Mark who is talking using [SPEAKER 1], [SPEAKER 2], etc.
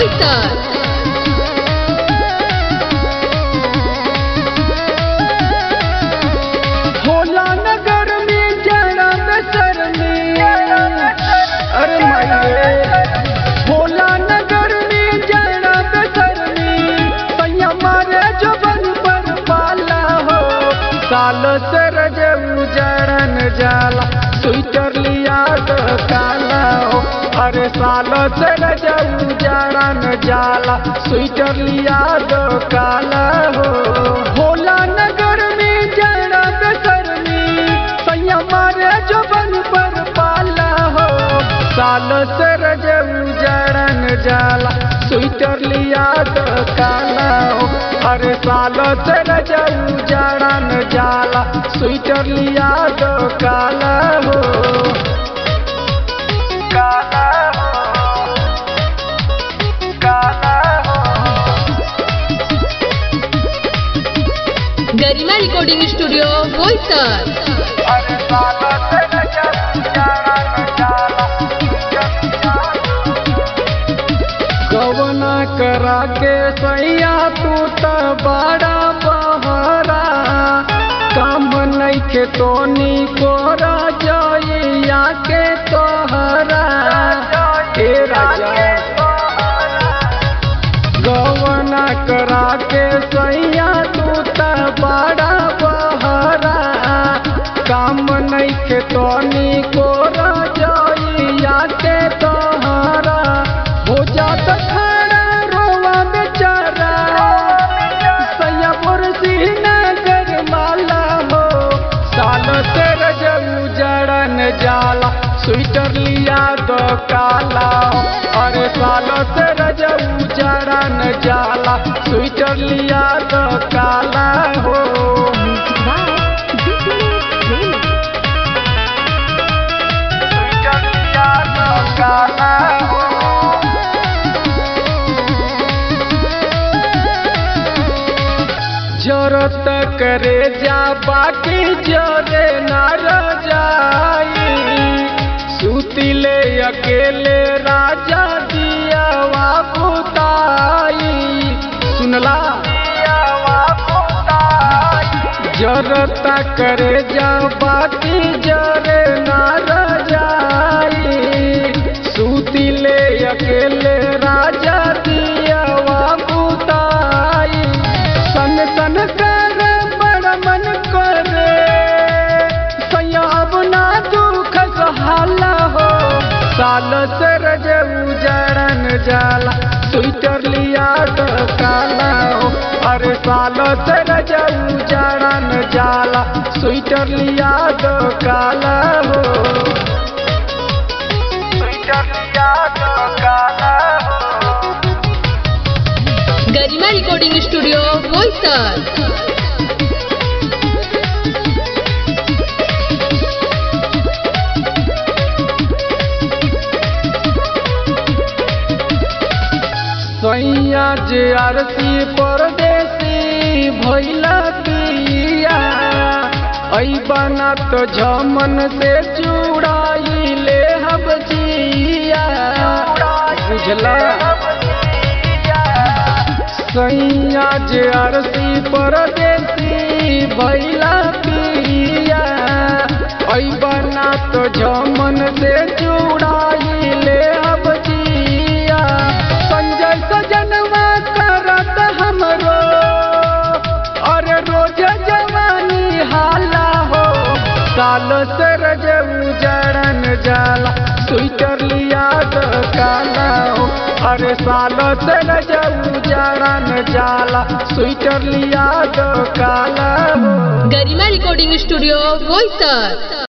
[SPEAKER 1] बोईसर
[SPEAKER 2] होला नगर में जरा बेसर में अरे माये होला नगर में जरा बेसर में सैया मारे जबन पर पाला हो साल से रजऊ जड़न जाला स्वेटर लिया तो काला हो अरे साल से रजऊ जड़न जाला स्वेटर लिया तो काला हो होला नगर में जरा बेसर में सैया मारे जबन पर पाला हो साल से रजऊ जड़न जाला स्वेटर लिया तो काला हो अरे साल से रजऊ जड़न जाला स्वेटर लिया तो काला हो काला हो काला हो
[SPEAKER 1] गरिमा रिकॉर्डिंग स्टूडियो बोईसर
[SPEAKER 2] अरे साला से रजऊ जड़न जाला गवना करा के सैया तू त बड़ा बहरा काम नइखे तोनी कोरा जइया के तोहरा हे राजा गवना करा के सैया तू त बड़ा बहरा काम नइखे तोनी कोरा जइया के तोहरा हो जात खड़ा रोवा बेचारा सैया पुरसी नगर माला हो साल से रजऊ जड़न जाला स्वेटर लिया दो काला हो अरे साल से रजऊ जड़न जाला स्वेटर लिया दो काला हो स्वेटर लिया दो काला हो जरूरत करे जा बाकी जोरे न रजाई सुतिले अकेले राजा दिया बुताई सुनला जरूरत करे जा बाकी जोरे न रजाई सुतिले अकेले राजा दिया बुताई सन सन कर बड़ मन करे सैया अब ना दुख सहाला हो साल से रजऊ जड़न जाला स्वेटर लिया तो काला हो अरे साल से रजऊ जड़न जाला स्वेटर लिया तो काला हो स्वेटर लिया तो काला हो
[SPEAKER 1] गरिमा रिकॉर्डिंग स्टूडियो बोईसर
[SPEAKER 2] सैया जे आरती परदेसी भैला पिया ऐ बना तो झमन से चुड़ाई ले हब जिया बुझला सैया जे आरती परदेसी भैला पिया ऐ बना तो झमन से चुड़ाई ले हब जिया संजय सजनवा करत हमरो अरे रोज जवानी हाला हो साल से रजऊ जड़न जाला स्वेटर लिया तो काला हो अरे साल से रजऊ जड़न जाला स्वेटर लिया तो काला हो
[SPEAKER 1] गरिमा रिकॉर्डिंग स्टूडियो बोईसर